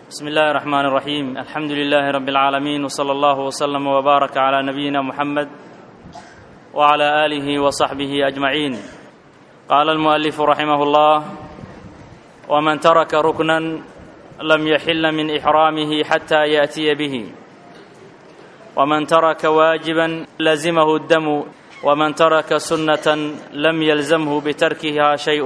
بسم الله الرحمن الرحيم الحمد لله رب العالمين وصلى الله وسلم وبارك على نبينا محمد وعلى اله وصحبه اجمعين قال المؤلف رحمه الله ومن ترك ركنا لم يحل من احرامه حتى ياتي به ومن ترك واجبا لزمه الدم ومن ترك سنه لم يلزمه بتركها شيء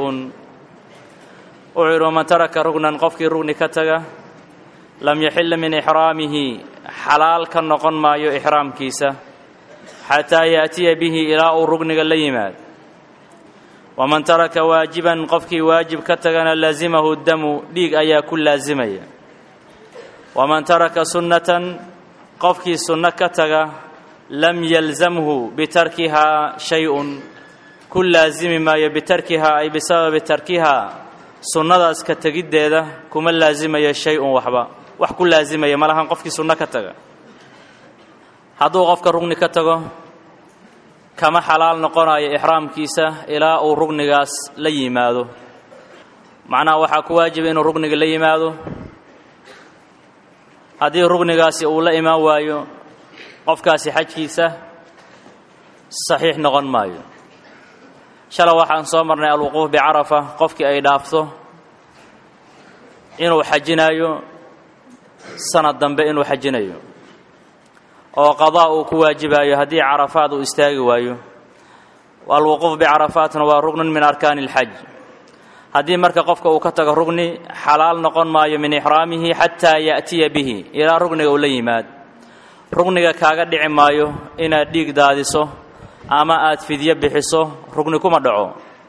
ucir waman taraka rugnan qofkii rugni ka taga lam yaxilla min ixraamihi xalaal ka noqon maayo ixraamkiisa xataa yaatiya bihi ilaa uu rugniga la yimaad waman taraka waajiban qofkii waajib ka tagana laasimahu damu dhiig ayaa ku laasimaya waman taraka sunnatan qofkii sunno ka taga lam yalzamhu bitarkihaa shay-un ku laasimi maayo bitarkihaa ay bisababi tarkihaa sunnadaas ka tegiddeeda kuma laasimayo shay-un waxba wax ku laasimaya malahan qofkii sunno ka taga hadduu qofka rugni ka tago kama xalaal noqonayo ixraamkiisa ilaa uu rugnigaas la yimaado macnaha waxaa ku waajiba inuu rugniga la yimaado haddii rugnigaasi uu la imaan waayo qofkaasi xajkiisa saxiix noqon maayo shala waxaan soo marnay alwuquuf bicarafa qofkii ay dhaafto inuu xajinayo sanad dambe inuu xajinayo oo qadaa uu ku waajibayo haddii carafaad uu istaagi waayo alwuquuf bicarafaatna waa rugnun min arkaani اlxaj haddii marka qofka uu ka tago rugni xalaal noqon maayo min ixraamihi xataa yaأtiya bihi ilaa rugniga uu la yimaad rugniga kaaga dhici maayo inaad dhiig daadiso ama aad fidyo bixiso rugni kuma dhaco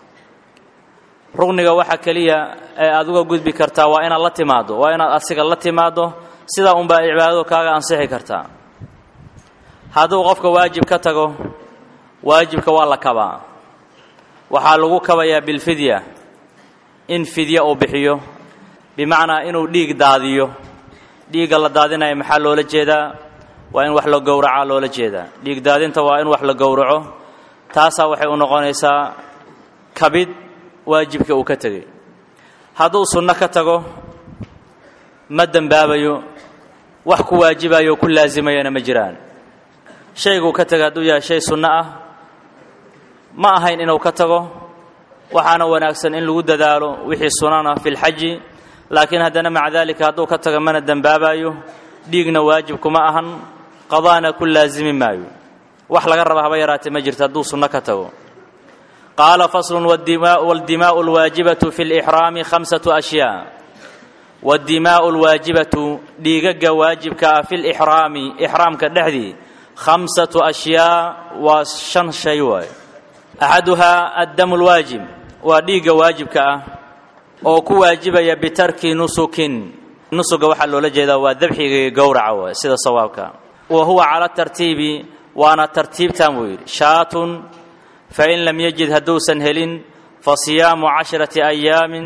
rugniga waxa keliya ee aad uga gudbi kartaa waa inaad la timaaddo waa inaad asiga la timaaddo sidaa unbaa cibaadadu kaaga ansixi kartaa hadduu qofka waajib ka tago waajibka waa la kabaa waxaa lagu kabayaa bilfidya in fidya uu bixiyo bimacnaa inuu dhiig daadiyo dhiigga la daadinaya maxaa loola jeedaa waa in wax la gowracaa loola jeedaa dhiig daadinta waa in wax la gowraco taasaa waxay u noqonaysaa kabid waajibka uu ka tegey hadduu sunno ka tago ma dembaabayo wax ku waajibayo o ku laasimayana ma jiraan shayguu ka tegay hadduu yahay shay sunno ah ma ahayn inuu ka tago waxaana wanaagsan in lagu dadaalo wixii sunana fi lxaji laakiin haddana maca daalika hadduu ka tago mana dembaabayo dhiigna waajib kuma ahan qadaana ku laasimi maayo wax laga raba haba yaraatee ma jirto hadduu sunno ka tago qaala faslun wاldimaءu اlwaajibatu fi اlإxraami khamsaةu ashyaa wاdimaءu اlwaajibatu dhiigaga waajibka ah fi lإxraami ixraamka dhexdii khamsaةu ashyaa waa shan shay waayo axaduhaa addamu اlwaajib waa dhiigga waajibka ah oo ku waajibaya bitarki nusukin nusuga waxaa loola jeedaa waa dabxiga iyo gowraca waay sida sawaabka wa huwa cala tartiibi waana tartiibtan buu yidhi shaatun fain lam yajid hadduusan helin fa siyaamu casharati ayaamin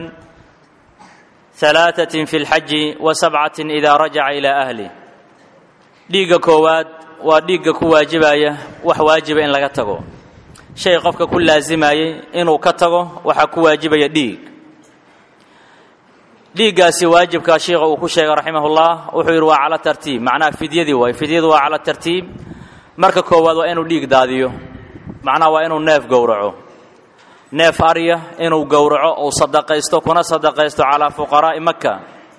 halaatatin fi lxaji wa sabcatin idaa rajaca ilaa ahli dhiigga koowaad waa dhiigga ku waajibaya wax waajiba in laga tago shay qofka ku laasimayey inuu ka tago waxaa ku waajibaya dhiig dhiiggaasi waajibkaa shiikha uu ku sheegay raximahullah wuxuu yidhi waa cala tartiib macnaha fidyadii waay fidyadu waa cala tartiib marka koowaad waa inuu dhiig daadiyo macnaha waa inuu neef gowraco neef arya inuu gowraco uu sadaqaysto kuna sadaqaysto calaa fuqaraa'i maka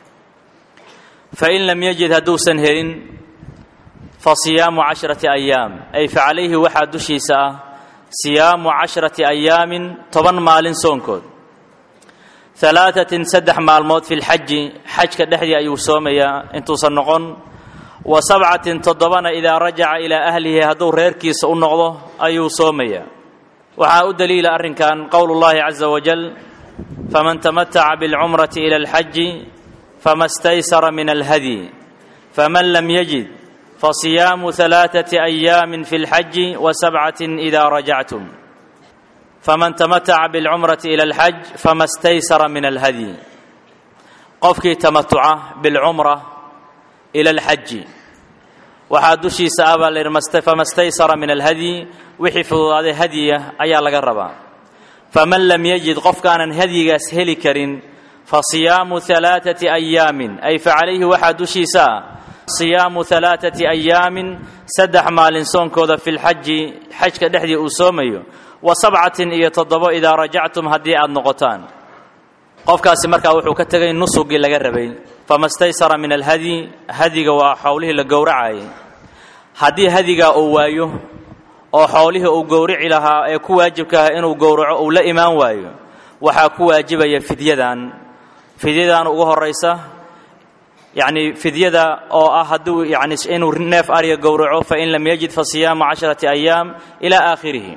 fain lam yajid hadduusan helin fa siyaamu casharati ayaam ay fa calayhi waxaa dushiisa ah siyaamu casharati ayaamin toban maalin soonkood halaatatin saddex maalmood fi lxaji xajka dhexdii ayuu soomayaa intuusan noqon wa sabcatin toddobana idaa rajaca ilaa ahlihi hadduu reerkiisa u noqdo ayuu soomayaa waxaa u daliila arrinkan qowl اllahi caza wajal faman tamataca biاlcumrati ila alxaji fama staysara min alhadyi faman lam yajid fasiyaamu halaaثati ayaamin fi اlxaji wa sabcatin idaa rajactum faman tamataca biاlcumrati ila alxaj fama staysara min alhadyi qofkii tamatuca bilcumra ila alxaji waxaa dushiisa ah baa la yidhi fama staysara min alhadyi wixii fududaaday hadyiya ayaa laga rabaa faman lam yajid qofkaanan hadyigaas heli karin fa siyaamu alaaati ayaamin ay fa calayhi waxaa dushiisa ah siyaamu alaaati ayaamin saddex maalin soonkooda fi lxaji xajka dhexdii uu soomayo wa sabcatin iyo toddobo idaa rajactum haddii aad noqotaan qofkaasi markaa wuxuu ka tegay nusugii laga rabay fama staysara min alhadyi hadiga waa xowlihii la gowracayay haddii hadigaa uu waayo oo xoolihii uu gowrici lahaa ee ku waajibka ah inuu gowraco uu la imaan waayo waxaa ku waajibaya fidyadan fidyadan ugu horaysa yacni fidyada oo ah hadduu yani inuu neef arya gowraco fain lam yajid fa siyaamu casharati ayaam ilaa aakhirihi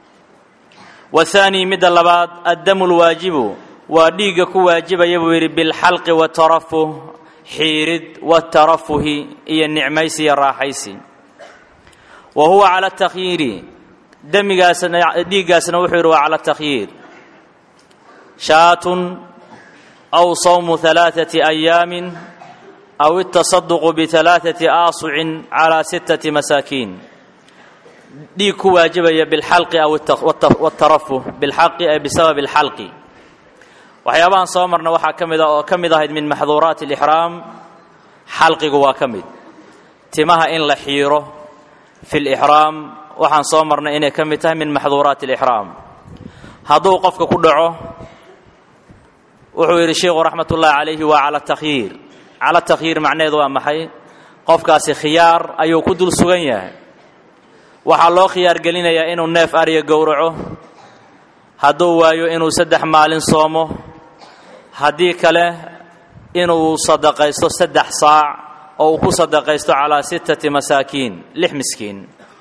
wathaani midda labaad addamu lwaajibu waa dhiigga ku waajibaya buu yidhi bilxalqi watarafuh xiirid watarafuhi iyo nicmaysi iyo raaxaysi wa huwa cala takhyiiri demigaasna dhiiggaasna wuxuu yidhi waa cala takhyiir shaatun aw sawmu alaaati ayaamin aw itasaduqu bialaaati aasucin calaa sittati masaakiin dhiig ku waajibaya bilxalqi aw watarafuh bilxaqi ay bisababi alxalqi waxyaabahan soo marna waxaa ka mid a oo ka mid ahayd min maxduuraati alixraam xalqigu waa ka mid timaha in la xiiro fi lixraam waxaan soo marnay inay ka mid tahay min maxduuraati alixraam hadduu qofka ku dhaco wuxuu yidhi sheikhu raxmat ullahi calayhi waa cala takhyiir cala takhyiir macnaheedu waa maxay qofkaasi khiyaar ayuu ku dul sugan yahay waxaa loo khiyaar gelinayaa inuu neef arya gowraco hadduu waayo inuu saddex maalin soomo haddii kale inuu sadaqaysto saddex saac oo uu ku sadaqaysto calaa sittati masaakiin lix miskiin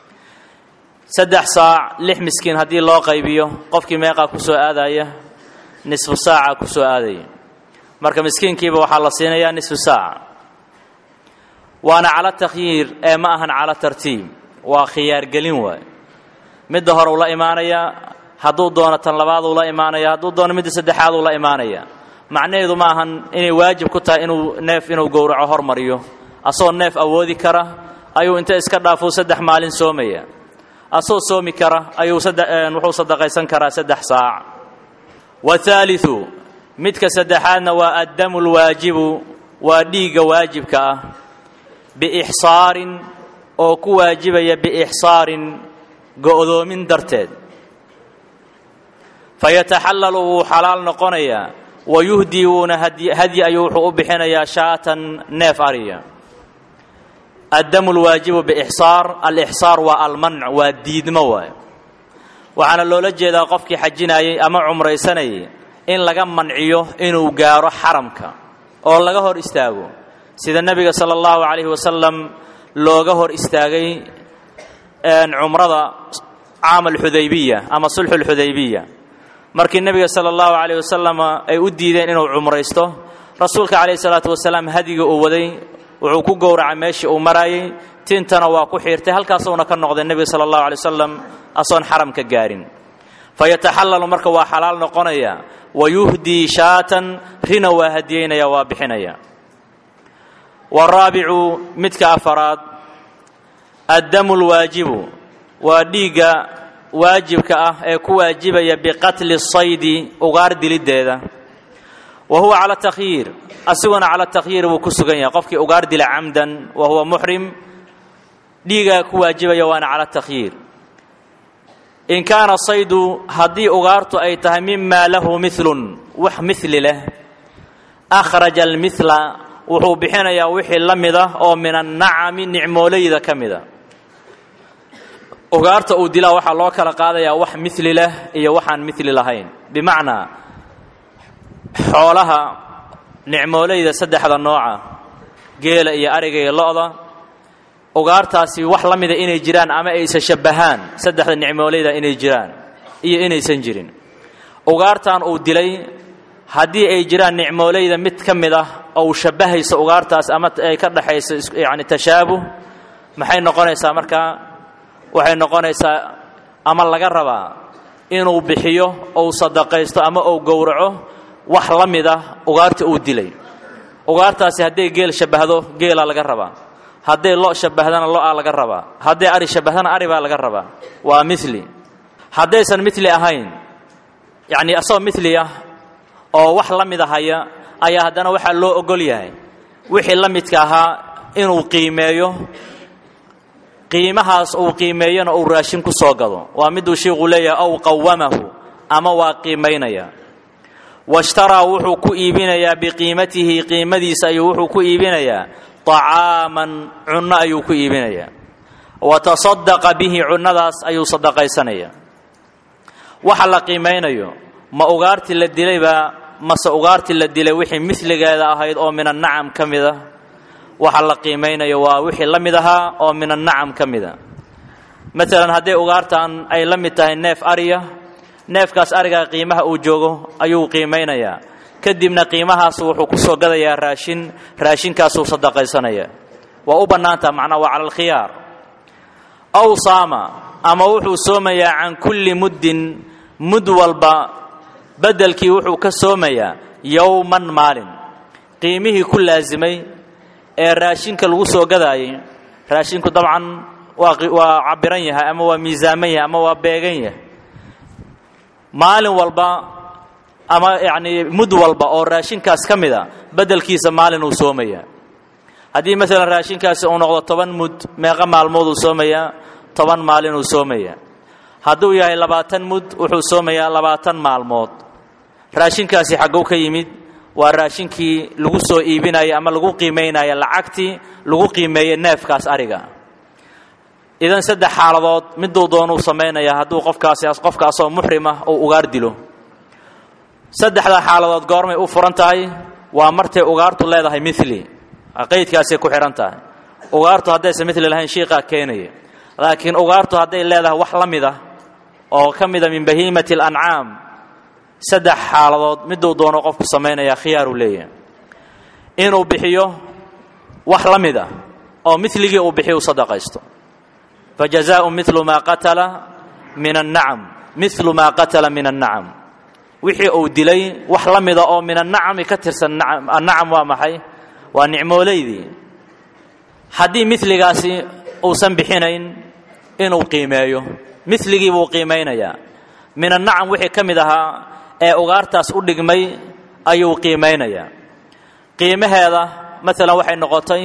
saddex saac lix miskiin haddii loo qaybiyo qofkii meeqaa ku soo aadaya nisfu saaca ku soo aadaya marka miskiinkiiba waxaa la siinayaa nisfu saaca waana cala takhyiir ee ma ahan cala tartiib waa khiyaargelin waay midda hore uu la imaanayaa hadduu doono tan labaaduu la imaanaya hadduu doono midda saddexaaduu la imaanaya macnaheedu ma ahan inay waajib ku tahay inuu neef inuu gowraco hormariyo asagoo neef awoodi kara ayuu inta iska dhaafuu saddex maalin soomaya asagoo soomi kara ayuu wuxuu sadaqaysan karaa saddex saac wathaalithu midka saddexaadna waa addamu lwaajibu waa dhiigga waajibka ah biixsaarin oo ku waajibaya biixsaarin go'doomin darteed fayataxallalu wuu xalaal noqonayaa wayuhdii wuuna hadyi ayuu wuxuu u bixinayaa shaatan neef ariya addamu lwaajibu biixsaar alixsaar waa almanc waa diidmo waay waxaana loola jeedaa qofkii xajinayay ama cumraysanayay in laga manciyo inuu gaaro xaramka oo laga hor istaago sida nebiga sala allahu calayhi wasalam looga hor istaagay cumrada caam alxudaybiya ama sulxu alxudaybiya markii nebiga sala allahu calayh wasalam ay u diideen inuu cumraysto rasuulka calayhi salaatu wasalaam hadiga uu waday wuxuu ku gowracay meeshii uu maraayey tintana waa ku xiirtay halkaasuuna ka noqday nebiga sala allahu alay wasalam asoon xaramka gaarin fayataxallalu marka waa xalaal noqonaya wayuhdii shaatan rina waa hadiyeynaya waa bixinaya waraabicu midka afaraad addamu lwaajibu waa dhiigga waajibka ah ee ku waajibaya biqatli saydi ugaar diliddeeda wa huwa cala takhyiir asiguna cala takhyiir buu ku sugan yahay qofkii ugaar dila camdan wa huwa muxrim dhiigaa ku waajibaya waana cala takhyiir in kaana saydu haddii ugaartu ay tahay mima lahu milun wax mili leh akhraja almila wuxuu bixinayaa wixii la mid ah oo min annacami nicmoolayda ka mida ugaarta uu dilaa waxaa loo kala qaadayaa wax mili leh iyo waxaan mili lahayn bimacnaa xoolaha nicmoolayda saddexda nooca geela iyo ariga iyo lo-da ugaartaasi wax la mida inay jiraan ama aysa shabbahaan saddexda nicmoolayda inay jiraan iyo inaysan jirin ugaartan uu dilay haddii ay jiraan nicmoolayda mid ka mid ah ou shabbahayso ugaartaas ama ay ka dhexayso yani tashaabuh maxay noqonaysaa markaa waxay noqonaysaa ama laga rabaa inuu bixiyo ou sadaqaysto ama ou gowraco wax la mid ah ugaarta uu dilay ugaartaasi hadday geel shabbahdo geelaa laga rabaa hadday lo shabbahdana lo-aa laga rabaa hadday ari shabbahdana ari baa laga rabaa waa mili haddaysan mili ahayn yacni asagoo mili ah oo wax la mida haya ayaa haddana waxaa loo ogol yahay wixii la midka ahaa inuu qiimeeyo qiimahaas uu qiimeeyona uu raashin ku soo gado waa miduu sheikhu leeyahay aw qawamahu ama waa qiimaynaya washtaraa wuxuu ku iibinayaa biqiimatihi qiimadiisa ayuu wuxuu ku iibinayaa طacaaman cunno ayuu ku iibinayaa wa tasadaqa bihi cunnadaas ayuu sadaqaysanaya waxa la qiimaynayo ma ugaartii la dilaybaa mase ugaartii la dilay wixii miligeeda ahayd oo min annacam ka mid ah waxa la qiimaynayo waa wixii la mid ahaa oo min annacam ka mid a maalan hadday ugaartan ay la mid tahay neef ariya neefkaas arigaa qiimaha uu joogo ayuu qiimaynayaa kadibna qiimahaas wuxuu ku soo gadayaa raashin raashinkaasuu sadaqaysanaya waa u bannaantaha macnaa waa cala alkhiyaar aw saama ama wuxuu soomayaa can kulli muddin mud walba beddelkii wuxuu ka soomayaa yowman maalin qiimihii ku laasimay ee raashinka lagu soo gadaayay raashinku dabcan waa waa cabiran yahay ama waa miisaaman yahay ama waa beegan yahay maalin walba ama yacnii mud walba oo raashinkaas ka mid a beddelkiisa maalin uu soomayaa haddii maalan raashinkaasi uu noqdo toban mud meeqa maalmood uu soomayaa toban maalin uu soomayaa hadduu yahay labaatan mud wuxuu soomayaa labaatan maalmood raashinkaasi xagguu ka yimid waa raashinkii lagu soo iibinaya ama lagu qiimaynaya lacagtii lagu qiimeeyey neefkaas ariga idan saddex xaaladood miduu doonuu samaynayaa hadduu qofkaasi qofkaasoo muxrim ah uu ugaar dilo saddexda xaaladood goormay u furan tahay waa martay ugaartu leedahay mili qaydkaasay ku xidhan tahay ugaartu haddaysan mili lahayn shiiqaa keenaya laakiin ugaartu hadday leedahay wax la mid ah oo ka mida min bahiimati alancaam saddex xaaladood miduu doono qofku samaynayaa khiyaaruu leeyahay inuu bixiyo wax la mid ah oo miligii uu bixiyo u sadaqaysto fajazaau milu maa qatala min annacam milu maa qatala min annacam wixii uu dilay wax la mida oo min annacami ka tirsan annacam waa maxay waa nicmoolaydii haddii miligaasi uusan bixinayn inuu qiimeeyo miligii buu qiimaynayaa min annacam wixii ka mid ahaa ee ugaartaas u dhigmay ayuu qiimaynayaa qiimaheeda maalan waxay noqotay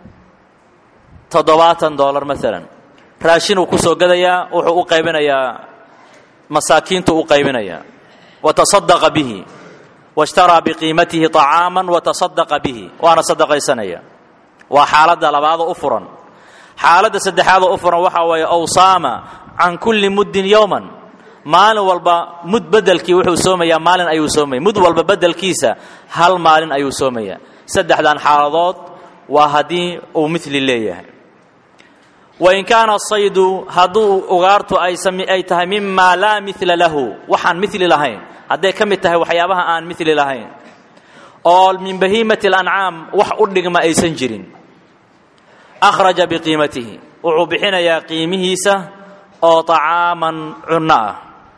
toddobaatan dollar maalan raashinuu ku soo gadayaa wuxuu u qaybinayaa masaakiintu u qaybinayaa watasadaqa bihi washtaraa biqiimatihi طacaaman watasadaqa bihi waana sadaqaysanaya waa xaaladda labaadoo u furan xaaladda saddexaadoo u furan waxaa weeye awsaama can kulli muddin yowman maalin walba mud bedelkii wuxuu soomayaa maalin ayuu soomaya mud walba bedelkiisa hal maalin ayuu soomayaa saddexdan xaaladood waa haddii uu mili leeyahay wain kaana saydu hadduu ugaartu ay tahay mima laa mila lahu waxaan mili lahayn hadday ka mid tahay waxyaabaha aan mili lahayn oo min bahiimati اlancaam wax u dhigma aysan jirin akhraja biqiimatihi wuxuu bixinayaa qiimihiisa oo طacaaman cunno ah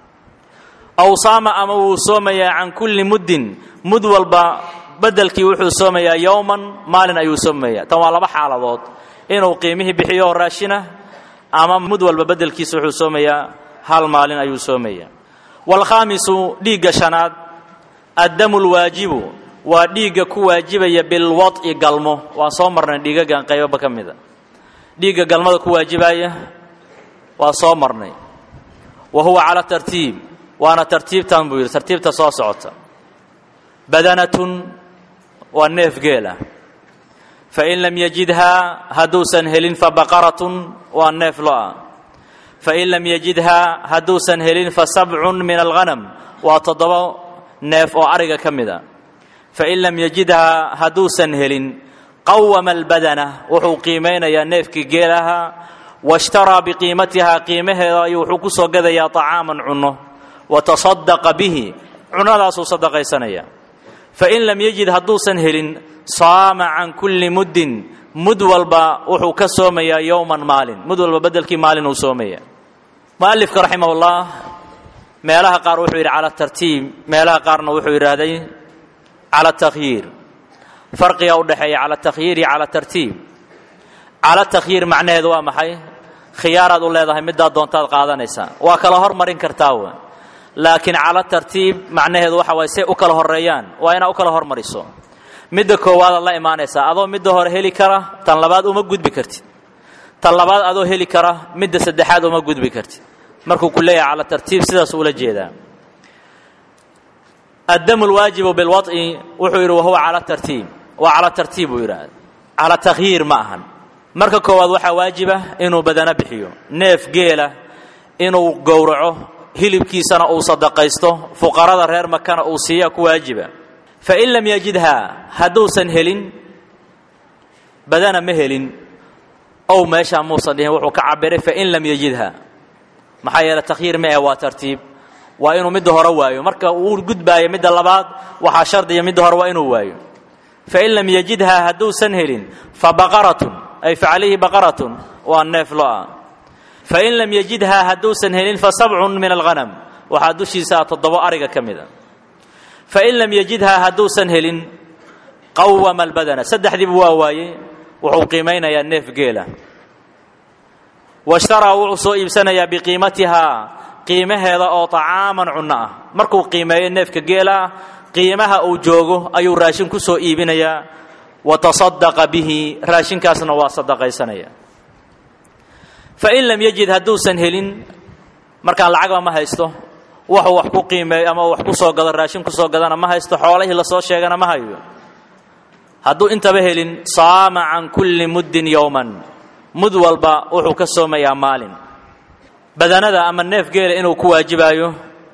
aw saama ama wuu soomayaa can kulli muddin mud walba bedelkii wuxuu soomayaa yowman maalin ayuu soomaya tan waa laba xaaladood inuu qiimihii bixiyo oo raashina ama mud walba bedelkiisa wuxuu soomayaa hal maalin ayuu soomaya waalkhaamisu dhiigga shanaad addamu lwaajibu waa dhiigga ku waajibaya bilwad'i galmo waan soo marnay dhiigagan qaybaba ka mida dhiigga galmada ku waajibaya waa soo marnay wa huwa cala tartiib waana tartiibtan buu yidhi tartiibta soo socota badanatun waa neef geela fain lam yajidhaa hadduusan helin fabaqaratun waa neef lo-a fain lam yajidhaa hadduusan helin fasabcun min alghanam waa toddoba neef oo ariga ka mid a fain lam yajidhaa hadduusan helin qawama albadana wuxuu qiimaynayaa neefkii geelaha washtaraa biqiimatihaa qiimaheeda ayuu wuxuu ku soo gadayaa طacaaman cunno watasadaqa bihi cunnadaasuu sadaqaysanaya fain lam yajid hadduusan helin saama can kulli muddin mud walba wuxuu ka soomayaa yowman maalin mud walba bedelkii maalin uu soomaya mualifka raximah ullah meelaha qaar wuxuu yidhi cala tartiib meelaha qaarna wuxuu yidhaahday cala takhyiir farqiga u dhexeeya cala takhyiir iyo cala tartiib cala takhyiir macnaheedu waa maxay khiyaaraad u leedahay middaa doontaad qaadanaysaa waa kala hormarin kartaa w laakiin cala tartiib macnaheedu waxa waay say u kala horeeyaan waa inaad u kala hormariso midda koowaadaad la imaanaysaa adoo midda hore heli kara tan labaad uma gudbi kartid tan labaad adoo heli kara midda saddexaad uma gudbi kartid markuu ku leeyahay cala tartiib sidaas ula jeedaa addamu lwaajibu bilwaط'i wuxuu yidhi wahuwa cala tartiib waa cala tartiib buu yidhaahda cala takhyiir ma ahan marka koowaad waxaa waajiba inuu badano bixiyo neef geela inuu gowraco hilibkiisana uu sadaqaysto fuqarada reer makana uu siiya ku waajiba fain lam yajidhaa hadduusan helin badana ma helin ow meeshaa muusan dhihin wuxuu ka cabiray fain lam yajidha maxaa yeele takhyiir ma eh waa tartiib waa inuu midda hore waayo marka uu gudbaayo midda labaad waxaa shardiya midda hore waa inuu waayo fain lam yajidhaa hadduusan helin fa baqaratun ay fa calayhi baqaratun waa neef lo-a fain lam yajidhaa hadduusan helin fa sabcun min alghanam waxaa dushiisaa toddobo ariga ka mid a fain lam yajidhaa hadduusan helin qawama albadana saddexdiibu waa waayey wuxuu qiimaynayaa neef geela washtaraa wuxuu soo iibsanayaa biqiimatihaa qiimaheeda oo طacaaman cunno ah markuu qiimeeyo neefka geela ah qiimaha uu joogo ayuu raashin ku soo iibinayaa wa taصadaqa bihi raashinkaasna waa sadaqaysanaya fain lam yajid hadduusan helin markaan lacagba ma haysto waxuu wax ku qiimeeyo ama wax ku soo gado raashin ku soo gadana ma haysto xoolihii lasoo sheegana ma hayo hadduu intaba helin saama can kulli muddin yowman mud walba wuxuu ka soomayaa maalin badanada ama neef geela inuu ku waajibaayo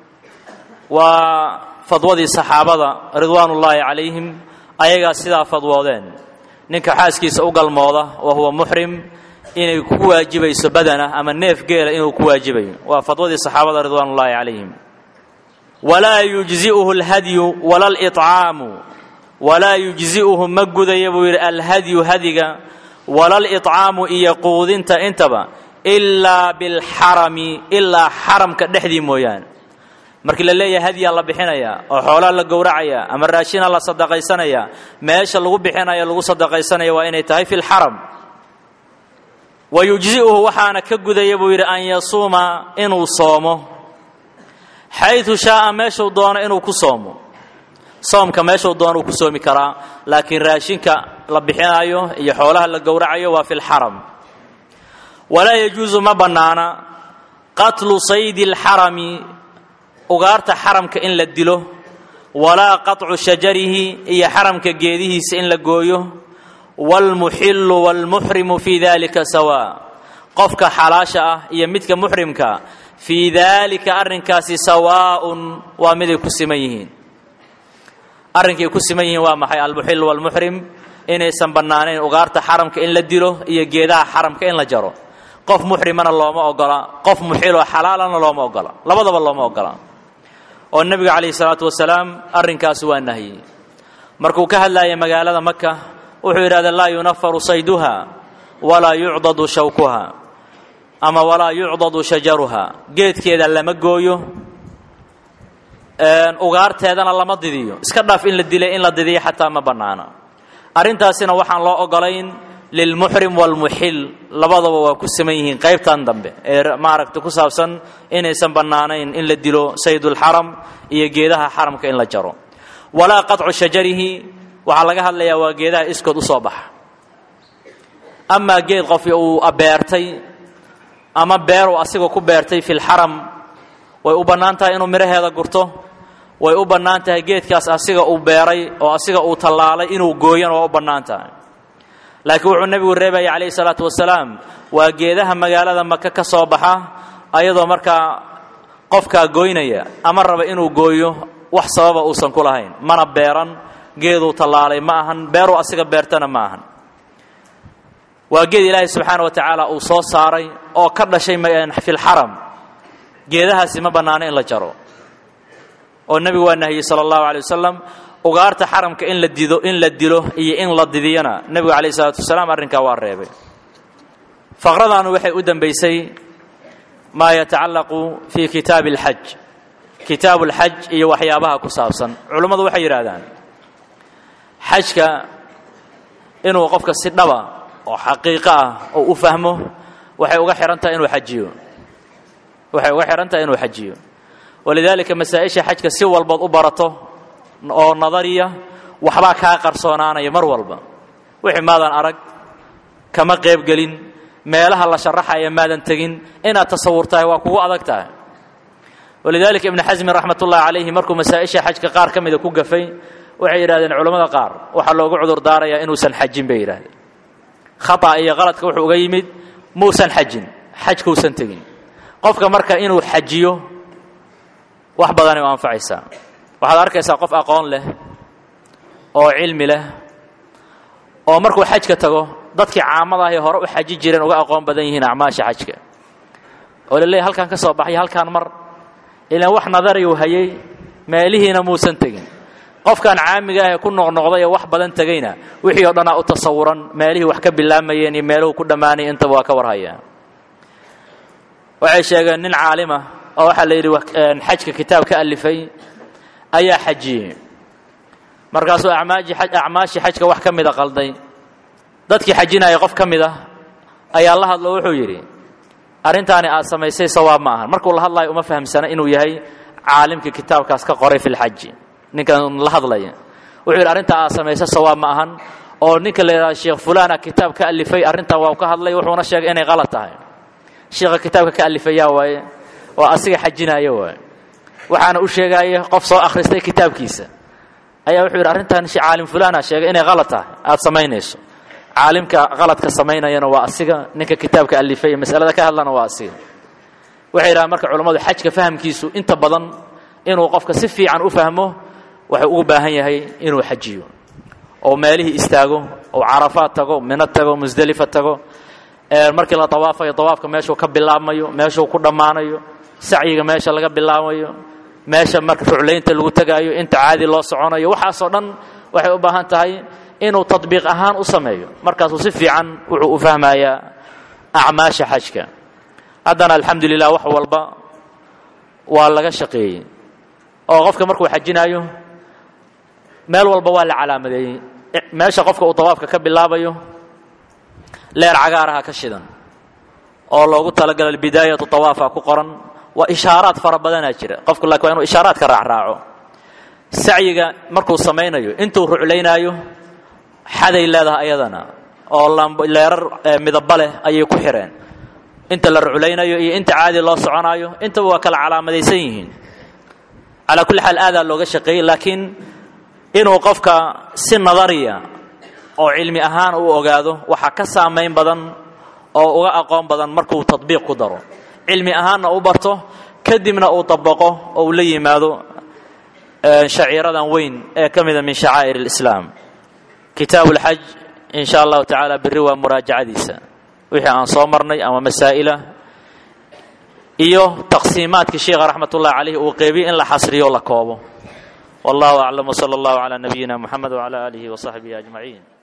waa fadwadii saxaabada ridwaanullaahi calayhim ayagaa sidaa fadwoodeen ninka xaaskiisa u galmooda wa huwa muxrim inay ku waajibayso badana ama neef geela inuu ku waajibayo waa fadwadii saxaabada ridwaanullaahi calayhim walaa yujzi'uhu alhadyu wala alcaamu walaa yujzi'uhu ma gudaya buu yidhi alhadyu hadiga wala alcaamu iyo quudinta intaba ilaa bilxarami ilaa xaramka dhexdii mooyaane markii la leeyahay hadyaa la bixinayaa oo xoolaa la gowracayaa ama raashina la sadaqaysanayaa meesha lagu bixinayo lagu sadaqaysanaya waa inay tahay fi lxaram wa yujzi'uhu waxaana ka gudaya buu yidhi an yasuuma inuu soomo xaydu shaaa meeshuu doono inuu ku soomo soomka meeshuu doono uu ku soomi karaa laakiin raashinka la bixinayo iyo xoolaha la gowracayo waa fi lxaram walaa yajuusu ma bannaana qatlu saydi alxarami ugaarta xaramka in la dilo walaa qaطcu shajarihi iyo xaramka geedihiisa in la gooyo wاlmuxilu wاlmuxrimu fii dalika sawaa qofka xalaasha ah iyo midka muxrimka fii daalika arrinkaasi sawaaءun waa miday ku siman yihiin arrinkay ku siman yihiin waa maxay almuxil wاlmuxrim inaysan bannaanayn ugaarta xaramka in la dilo iyo geedaha xaramka in la jaro qof muxrimana looma ogola qof muxiloo xalaalana looma ogola labadaba looma ogola oo nebiga calayhi salaatu wasalaam arrinkaas waa nahyey markuu ka hadlaaya magaalada maka wuxuu yidhahda laa yunafaru sayduha walaa yucdadu shawkuha ama walaa yucdadu shajaruha geedkeeda lama gooyo ugaarteedana lama didiyo iska dhaaf in la dilay in la didiyo xataa ma bannaana arrintaasina waxaan loo ogolayn lilmuxrim waalmuxil labadaba waa ku siman yihiin qaybtan dambe ee maaragta ku saabsan inaysan bannaanayn in la dilo saydulxaram iyo geedaha xaramka in la jaro walaa qaطcu shajarihi waxaa laga hadlayaa waa geedaha iskood u soo baxa amaa geed qof uu beertay ama beeruu asiga ku beertay fi lxaram way u bannaan tahay inuu midhaheeda gurto way u bannaan tahay geedkaas asiga uu beeray oo asiga uu tallaalay inuu gooyana waa u bannaan tahay laakiin wuxuu nebigu reebaya calayhi salaatu wasalaam waa geedaha magaalada maka ka soo baxa ayadoo markaa qofkaa gooynaya ama raba inuu gooyo wax sababa uusan ku lahayn mana beeran geeduu tallaalay ma ahan beeruu asiga beertana ma ahan waa geed ilaahay subxaana wa tacaala uu soo saaray oo ka dhashay fi lxaram geedahaasi ma bannaano in la jaro oo nebigu waa nahiyey sala allahu alay wasalam ugaarta xaramka in la dido in la dilo iyo in la didiyana nebigu calayh isalaatu wasalaam arrinkaa waa reebay faqradaanu waxay u dembaysay maa yatacallaqu fii kitaabi alxaj kitaabu alxaj iyo waxyaabaha ku saabsan culummadu waxay yidhaahdaan xajka inuu qofka si dhaba oo xaqiiqo ah oo u fahmo waxay uga xihan tahay inuu xajiyo waxay uga xihan tahay inuu xajiyo walidaalika masaa-isha xajka si walbood u barato oo nadariya waxbaa kaa qarsoonaanaya mar walba wixii maadan arag kama qaybgelin meelaha la sharaxaya maadan tegin inaad tasawurtahay waa kugu adag tahay walidaalika ibnu xasmin raxmat ullahi calayhi markuu masaa-isha xajka qaar ka mida ku gafay waxay yidhahdeen culammada qaar waxaa loogu cudur daarayaa inuusan xajin bay yidhahdeen khata iyo qaladka wuxuu uga yimid muusan xajin xajkausan tegin qofka marka inuu xajiyo wax badanay u anfacaysaa waxaad arkaysaa qof aqoon leh oo cilmi leh oo markuu xajka tago dadkii caamadaah ee hore u xaji jireen uga aqoon badan yihiin acmaasha xajka oo la leeyahy halkaan ka soo baxay halkaan mar ilaan wax nadariyu hayay meelihiina muusan tegin qofkan caamiga ah ee ku noqnoqday ee wax badan tegayna wixii oo dhanaa u tasawuran meelihii wax ka bilaamayeen iyo meeluhu ku dhammaanaya intaba waa ka warhayaa waxay sheegeen nin caalima oo waxaa la yidhi xajka kitaab ka alifay ayaa xajiyey markaasuu acmaashii xajka wax ka mida qalday dadkii xajinaya qof ka mid ah ayaa la hadlo wuxuu yidhi arrintaani aad samaysay sawaab ma ahan markuu la hadlayo uma fahamsana inuu yahay caalimkii kitaabkaas ka qoray fi lxaji ninkan la hadlaya wuxuu yidhi arrintaa aad samaysay sawaab ma ahan oo ninka la yidhahdo sheekh fulana kitaab ka alifay arrintaa waa ka hadlay wuxuuna sheegay inay qalad tahay sheekha kitaabka ka alifayaa waaye oo asiga xajinaya waaye waxaana u sheegaya qof soo akhristay kitaabkiisa ayaa wuxuu yidhi arrintan shi caalim fulana sheegay inay qalad tahay aad samaynayso caalimka qaladka samaynayana waa asiga ninka kitaabka alifay masalada ka hadlana waa asiga waxay yidhahaan marka culammadu xajka fahamkiisu inta badan inuu qofka si fiican u fahmo wuxuu ugu baahan yahay inuu xajiyo oo meelihii istaago oo carafaad tago mino tago musdelifa tago markii la dawaafayo dawaafka meeshuu ka bilaabmayo meeshuu ku dhammaanayo sacyiga meesha laga bilaabayo meesha marka ruclaynta lagu tegaayo inta caadi loo soconayo waxaasoo dhan waxay u baahan tahay inuu tadbiiq ahaan u sameeyo markaasuu si fiican wuxuu u fahmayaa acmaasha xajka haddana alxamdu lilah wax walba waa laga shaqeeyey oo qofka markuu xajinaayo meel walba waa la calaamadeeyey meesha qofka uu dawaafka ka bilaabayo leer cagaaraha ka shidan oo loogu talagalay bidaayatu dawaafa ku qoran waa ishaaraad fara badanaa jira qofku laakiin waa inuu ishaaraadka raacraaco sacyiga markuu samaynayo intuu ruclaynaayo xaday leedahay ayadana oo leerar midaba leh ayay ku xireen inta la ruclaynayo iyo inta caadi loo soconaayo intaba waa kala calaamadaysan yihiin calaa kulli xaal aadaa looga shaqeeyey laakiin inuu qofka si nadariya oo cilmi ahaan u ogaado waxaa ka saamayn badan oo uga aqoon badan markuu tadbiiq ku daro cilmi ahaanna u barto kadibna uu dabaqo oo uu la yimaado shaciiradan weyn ee ka mida min shacaa'ir اlislaam kitaabu اlxaj in sha allahu tacaala berri waa muraajacadiisa wixii aan soo marnay ama masaa'ila iyo taqsiimaadkii sheikha raxmat ullahi calayh uu qeybiye in la xasriyo la koobo wallahu aclam wsala allahu calaa nabiyina muxamed wcala aalihi wasaxbihi ajmaciin